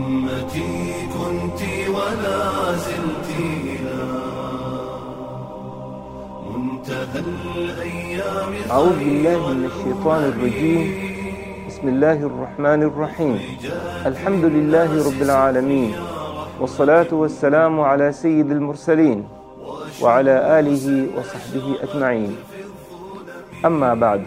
أمتي كنت ولا زلت إلى منتهى الأيام أعوذ بالله من الشيطان الرجيم بسم الله الرحمن الرحيم الحمد لله رب العالمين والصلاة والسلام على سيد المرسلين وعلى آله وصحبه أجمعين أما بعد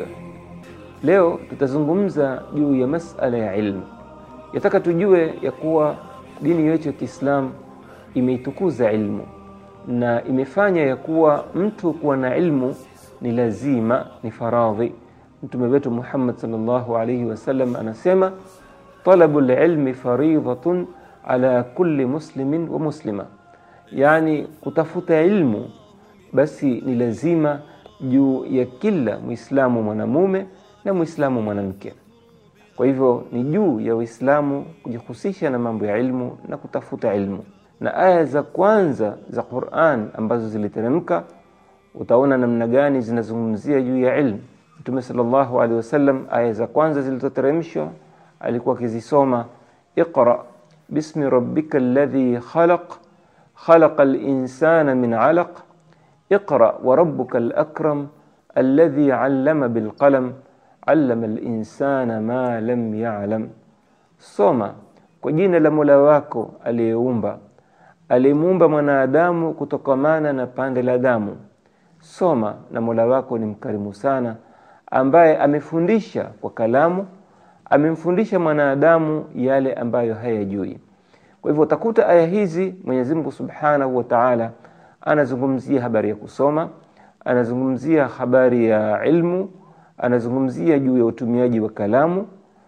leo tutazungumza juu ya masala ya ilmu yataka tujue ya kuwa dini yetu ya Kiislamu imeitukuza ilmu na imefanya ya kuwa mtu kuwa na ilmu ni lazima, ni faradhi. Mtume wetu Muhammad sallallahu alayhi wasallam anasema talabul ilmi faridhatun ala kulli muslimin wa muslima, yani kutafuta ilmu basi ni lazima juu ya kila Muislamu mwanamume na Muislamu mwanamke. Kwa hivyo ni juu ya Waislamu kujihusisha na mambo ya ilmu na kutafuta ilmu. Na aya za kwanza za Qur'an ambazo ziliteremka, utaona namna gani zinazungumzia juu ya ilmu. Mtume sallallahu alaihi wasallam, aya za kwanza zilizoteremshwa alikuwa akizisoma, iqra bismi rabbika alladhi khalaq khalaqa al-insana min alaq iqra wa rabbuka al-akram alladhi 'allama bil qalam allama linsana ma lam yalam, soma kwa jina la Mola wako aliyeumba, aliyemuumba mwanadamu kutokamana na pande la damu. Soma na Mola wako ni mkarimu sana, ambaye amefundisha kwa kalamu, amemfundisha mwanadamu yale ambayo hayajui. Kwa hivyo utakuta aya hizi Mwenyezi Mungu Subhanahu wa Ta'ala anazungumzia habari ya kusoma, anazungumzia habari ya ilmu anazungumzia juu ya utumiaji wa kalamu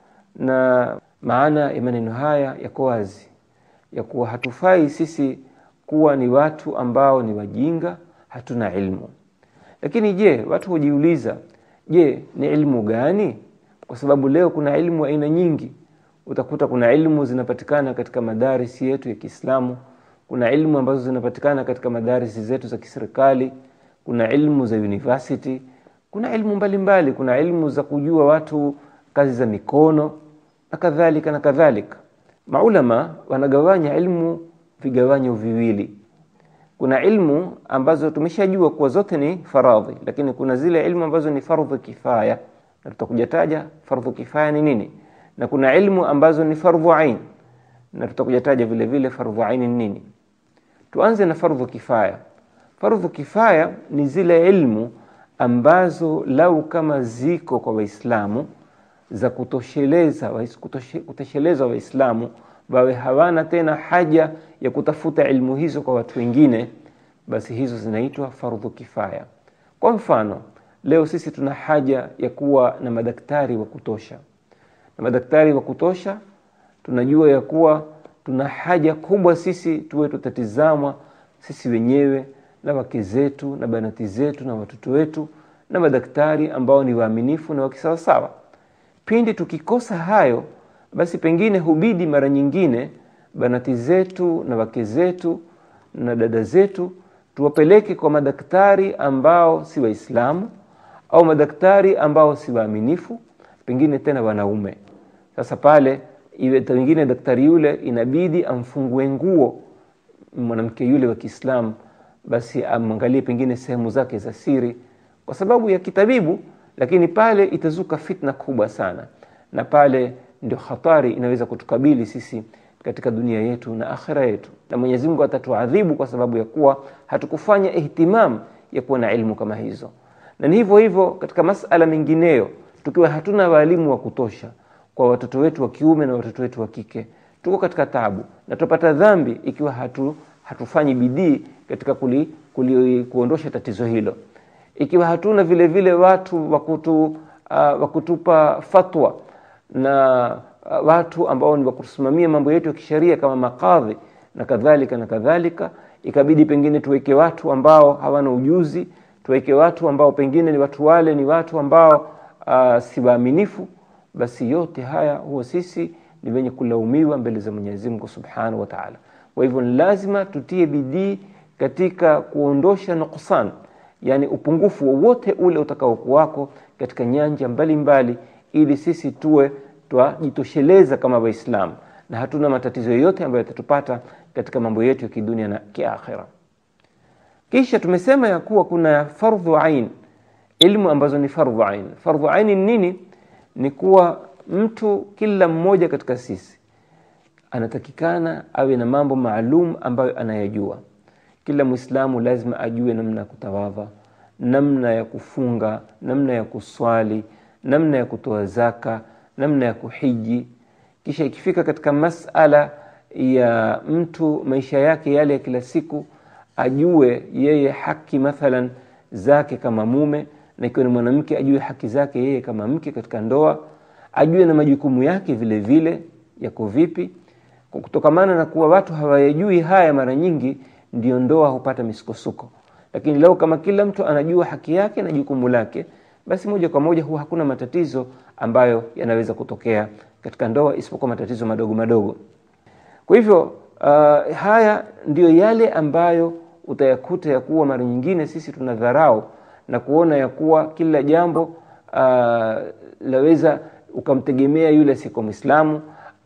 na maana ya maneno haya yako wazi ya kuwa hatufai sisi kuwa ni watu ambao ni wajinga, hatuna ilmu. Lakini je, watu hujiuliza, je, ni ilmu gani? Kwa sababu leo kuna ilmu aina nyingi. Utakuta kuna ilmu zinapatikana katika madarisi yetu ya Kiislamu, kuna ilmu ambazo zinapatikana katika madarisi zetu za kiserikali, kuna ilmu za university kuna ilmu mbalimbali, kuna ilmu za kujua watu kazi za mikono na kadhalika na kadhalika. Maulama wanagawanya ilmu vigawanyo viwili. Kuna ilmu ambazo tumeshajua kuwa zote ni faradhi, lakini kuna zile ilmu ambazo ni fardhu kifaya, na tutakuja taja fardhu kifaya ni nini, na kuna ilmu ambazo ni fardhu ain, na tutakuja taja vile vile fardhu ain ni nini. Tuanze na fardhu kifaya. Fardhu kifaya ni zile ilmu ambazo lau kama ziko kwa Waislamu za kutosheleza kutosheleza Waislamu wawe hawana tena haja ya kutafuta ilmu hizo kwa watu wengine, basi hizo zinaitwa fardhu kifaya. Kwa mfano, leo sisi tuna haja ya kuwa na madaktari wa kutosha, na madaktari wa kutosha tunajua ya kuwa tuna haja kubwa sisi tuwe tutatizamwa sisi wenyewe na wake zetu na banati zetu na watoto wetu na madaktari ambao ni waaminifu na wakisawasawa. Pindi tukikosa hayo, basi pengine hubidi mara nyingine banati zetu na wake zetu na dada zetu tuwapeleke kwa madaktari ambao si Waislamu au madaktari ambao si waaminifu, pengine tena wanaume. Sasa pale iwe pengine daktari yule inabidi amfungue nguo mwanamke yule wa Kiislamu basi amwangalie pengine sehemu zake za siri kwa sababu ya kitabibu, lakini pale itazuka fitna kubwa sana, na pale ndio hatari inaweza kutukabili sisi katika dunia yetu na akhira yetu, na Mwenyezi Mungu atatuadhibu kwa sababu ya kuwa hatukufanya ihtimam ya kuwa na ilmu kama hizo. Na ni hivyo hivyo katika masala mengineyo, tukiwa hatuna walimu wa kutosha kwa watoto wetu wa kiume na watoto wetu wa kike, tuko katika tabu na tupata dhambi ikiwa hatu hatufanyi bidii katika kuli, kuli, kuondosha tatizo hilo. Ikiwa hatuna vile vile watu wakutu, uh, wakutupa fatwa na uh, watu ambao ni wakusimamia mambo yetu ya kisheria kama makadhi na kadhalika na kadhalika, ikabidi pengine tuweke watu ambao hawana ujuzi, tuweke watu ambao pengine ni watu wale ni watu ambao uh, si waaminifu, basi yote haya huwa sisi ni wenye kulaumiwa mbele za Mwenyezi Mungu Subhanahu wa Ta'ala. Kwa hivyo ni lazima tutie bidii katika kuondosha nuksan, yani upungufu wowote ule utakaokuwako katika nyanja mbalimbali mbali, ili sisi tuwe twajitosheleza kama Waislamu na hatuna matatizo yoyote ambayo yatatupata katika mambo yetu ya kidunia na kiakhira kisha tumesema ya kuwa kuna fardhu ain ilmu ambazo ni fardhu ain fardhu ain ni nini ni kuwa mtu kila mmoja katika sisi anatakikana awe na mambo maalum ambayo anayajua kila mwislamu lazima ajue namna ya kutawadha namna ya kufunga namna ya kuswali namna ya kutoa zaka namna ya kuhiji kisha ikifika katika masala ya mtu maisha yake yale ya kila siku ajue yeye haki mathalan zake kama mume na ikiwa ni mwanamke ajue haki zake yeye kama mke katika ndoa ajue na majukumu yake vile vile yako vipi kwa kutokamana na kuwa watu hawayajui haya mara nyingi ndio ndoa hupata misukosuko lakini leo kama kila mtu anajua haki yake na jukumu lake basi moja kwa moja huwa hakuna matatizo ambayo yanaweza kutokea katika ndoa isipokuwa matatizo madogo madogo kwa hivyo uh, haya ndiyo yale ambayo utayakuta ya kuwa mara nyingine sisi tuna dharau na kuona ya kuwa kila jambo uh, laweza ukamtegemea yule siko mwislamu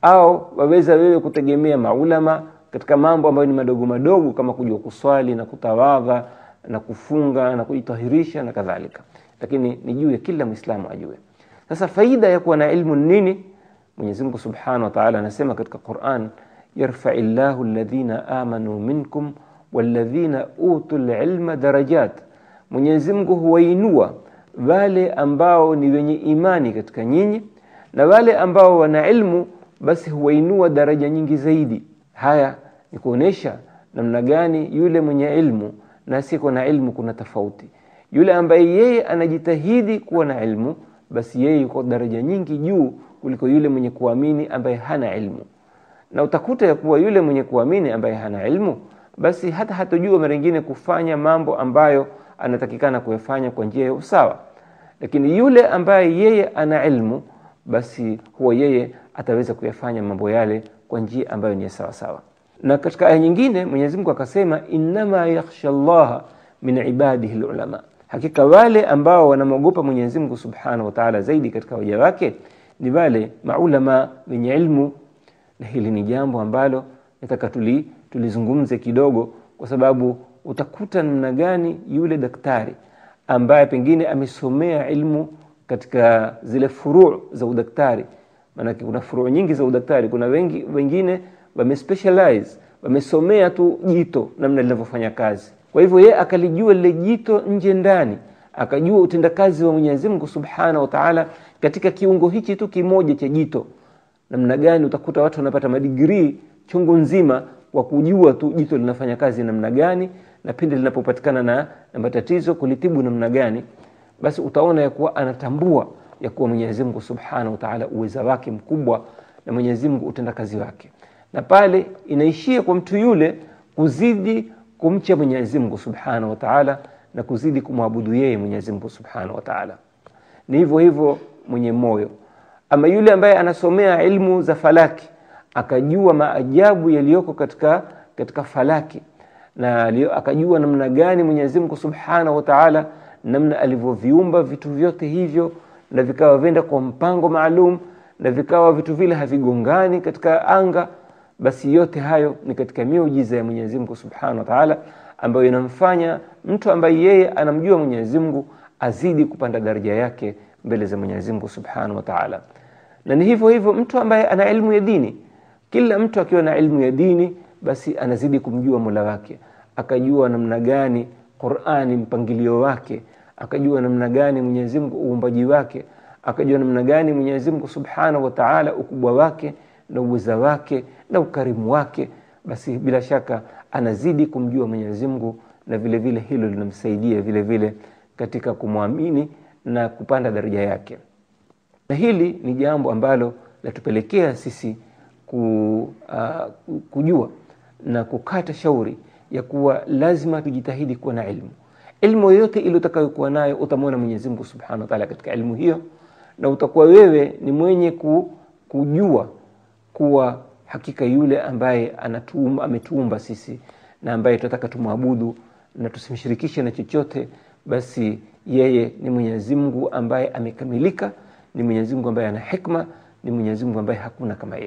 au waweza wewe kutegemea maulama katika mambo ambayo ni madogo madogo kama kujua kuswali na kutawadha na kufunga na kujitahirisha na kadhalika lakini ni juu ya kila mwislamu ajue sasa faida ya kuwa na ilmu nini mwenyezi mungu subhanahu wa taala anasema katika quran yarfai llahu ladhina amanu minkum walladhina utu lilma darajat mwenyezi mungu huwainua wale ambao ni wenye imani katika nyinyi na wale ambao wana ilmu basi huwainua daraja nyingi zaidi haya ni kuonyesha namna gani yule mwenye ilmu na asiyekuwa na ilmu kuna tofauti yule ambaye yeye anajitahidi kuwa na ilmu basi yeye yuko daraja nyingi juu kuliko yule mwenye kuamini ambaye hana ilmu na utakuta ya kuwa yule mwenye kuamini ambaye hana ilmu basi hata hatojua mara nyingine kufanya mambo ambayo anatakikana kuyafanya kwa njia ya usawa lakini yule ambaye yeye ana ilmu basi huwa yeye ataweza kuyafanya mambo yale kwa njia ambayo ni sawa sawa na katika aya nyingine Mwenyezi Mungu akasema innama yakhsha llaha min ibadihi lulama hakika wale ambao wanamwogopa Mwenyezi Mungu Subhanahu wa Ta'ala zaidi katika waja wake ni wale maulama wenye ilmu na hili ni jambo ambalo nataka tuli, tulizungumze kidogo kwa sababu utakuta namna gani yule daktari ambaye pengine amesomea ilmu katika zile furuu za udaktari maanake kuna furuu nyingi za udaktari kuna wengi, wengine wamespecialize wamesomea tu jito namna linavyofanya kazi kwa hivyo yeye akalijua lile jito nje ndani akajua utendakazi wa Mwenyezi Mungu Subhanahu wa Ta'ala katika kiungo hichi tu kimoja cha jito namna gani utakuta watu wanapata madigrii chungu nzima kwa kujua tu jito linafanya kazi namna gani na pindi linapopatikana na, na matatizo kulitibu namna gani basi utaona ya kuwa anatambua ya kuwa Mwenyezi Mungu Subhanahu wa Ta'ala uweza wake mkubwa na Mwenyezi Mungu utendakazi wake na pale inaishia kwa mtu yule kuzidi kumcha Mwenyezi Mungu Subhanahu wa Ta'ala na kuzidi kumwabudu yeye Mwenyezi Mungu Subhanahu wa Ta'ala ni hivyo hivyo mwenye moyo ama yule ambaye anasomea ilmu za falaki akajua maajabu yaliyoko katika katika falaki na akajua namna gani Mwenyezi Mungu Subhanahu wa Ta'ala namna alivyoviumba vitu vyote hivyo na vikawa venda kwa mpango maalum na vikawa vitu vile havigongani katika anga basi yote hayo ni katika miujiza ya Mwenyezi Mungu Subhanahu wa Ta'ala ambayo inamfanya mtu ambaye yeye anamjua Mwenyezi Mungu azidi kupanda daraja yake mbele za Mwenyezi Mungu Subhanahu wa Ta'ala. Na ni hivyo hivyo mtu ambaye ana elimu ya dini, kila mtu akiwa na elimu ya dini basi anazidi kumjua Mola wake, akajua namna gani Qur'ani mpangilio wake, akajua namna gani Mwenyezi Mungu uumbaji wake, akajua namna gani Mwenyezi Mungu Subhanahu wa Ta'ala ukubwa wake na uweza wake na ukarimu wake, basi bila shaka anazidi kumjua Mwenyezi Mungu na vile vile hilo linamsaidia vile vile katika kumwamini na kupanda daraja yake. Na hili ni jambo ambalo latupelekea sisi ku, uh, kujua na kukata shauri ya kuwa lazima tujitahidi kuwa na ilmu. Ilmu yoyote ile utakayokuwa nayo utamwona Mwenyezi Mungu Subhanahu wa Ta'ala katika ilmu hiyo, na utakuwa wewe ni mwenye ku, kujua kuwa hakika yule ambaye anatuumba, ametuumba sisi na ambaye tunataka tumwabudu na tusimshirikishe na chochote, basi yeye ni Mwenyezi Mungu ambaye amekamilika, ni Mwenyezi Mungu ambaye ana hikma, ni Mwenyezi Mungu ambaye hakuna kama yeye.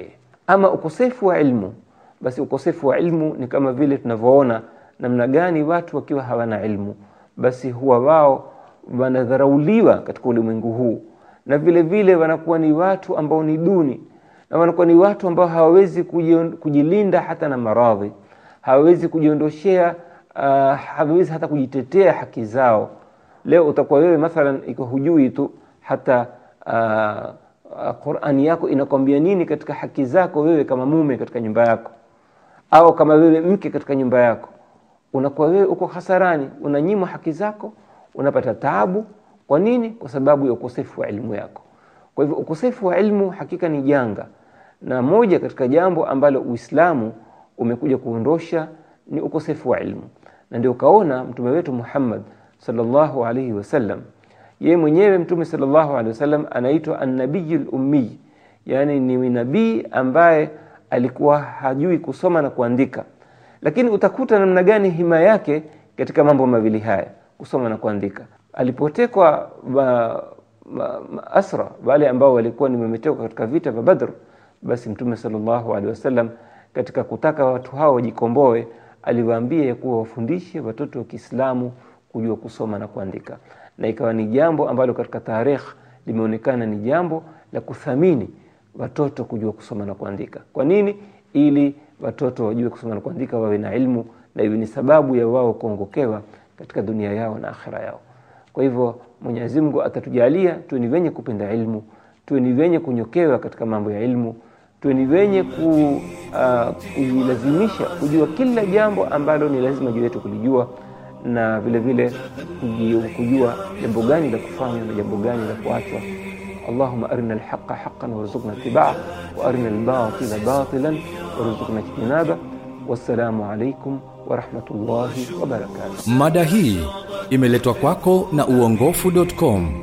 ama ukosefu wa ilmu basi ukosefu wa ilmu ni kama vile tunavyoona namna gani watu wakiwa hawana ilmu basi huwa wao wanadharauliwa katika ulimwengu huu na vile vile wanakuwa ni watu ambao ni duni na wanakuwa ni watu ambao hawawezi kujion- kujilinda hata na maradhi hawawezi kujiondoshea uh, hawawezi hata kujitetea haki zao leo utakuwa wewe mathalan iko hujui tu hata uh, uh, qurani yako inakwambia nini katika haki zako wewe kama mume katika nyumba yako au kama wewe mke katika nyumba yako unakuwa wewe uko hasarani unanyimwa haki zako unapata taabu kwa nini kwa sababu ya ukosefu wa elimu yako kwa hivyo ukosefu wa elimu hakika ni janga na moja katika jambo ambalo uislamu umekuja kuondosha ni ukosefu wa elimu na ndio ukaona mtume wetu muhammad sallallahu alaihi wasallam yeye mwenyewe mtume sallallahu alaihi wasallam anaitwa annabiyu lummiy yaani ni nabii ambaye alikuwa hajui kusoma na kuandika lakini utakuta namna gani hima yake katika mambo mawili haya kusoma na kuandika alipotekwa ma, ma, ma, asra wale ambao walikuwa ni wametekwa katika vita vya badr basi mtume sallallahu alaihi wasallam katika kutaka watu hao wajikomboe aliwaambia ya kuwa wafundishe watoto wa kiislamu kujua kusoma na kuandika na ikawa ni jambo ambalo katika tarikh limeonekana ni jambo la kuthamini watoto kujua kusoma na kuandika kwa nini ili watoto wajue kusoma na kuandika wawe na ilmu na iwe ni sababu ya wao kuongokewa katika dunia yao na akhira yao kwa hivyo mwenyezi mungu atatujalia tuwe ni wenye kupenda ilmu tuwe ni wenye kunyokewa katika mambo ya ilmu tuwe ni wenye ku, uh, kujilazimisha kujua kila jambo ambalo ni lazima juu yetu kulijua na vile vile kuji- kujua jambo gani la kufanywa na jambo gani la kuachwa اللهم أرنا الحق حقا وارزقنا اتباعه وأرنا الباطل باطلا وارزقنا اجتنابه والسلام عليكم ورحمة الله وبركاته mada hii imeletwa kwako na uongofu.com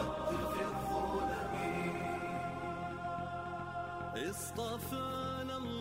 اصطفانا الله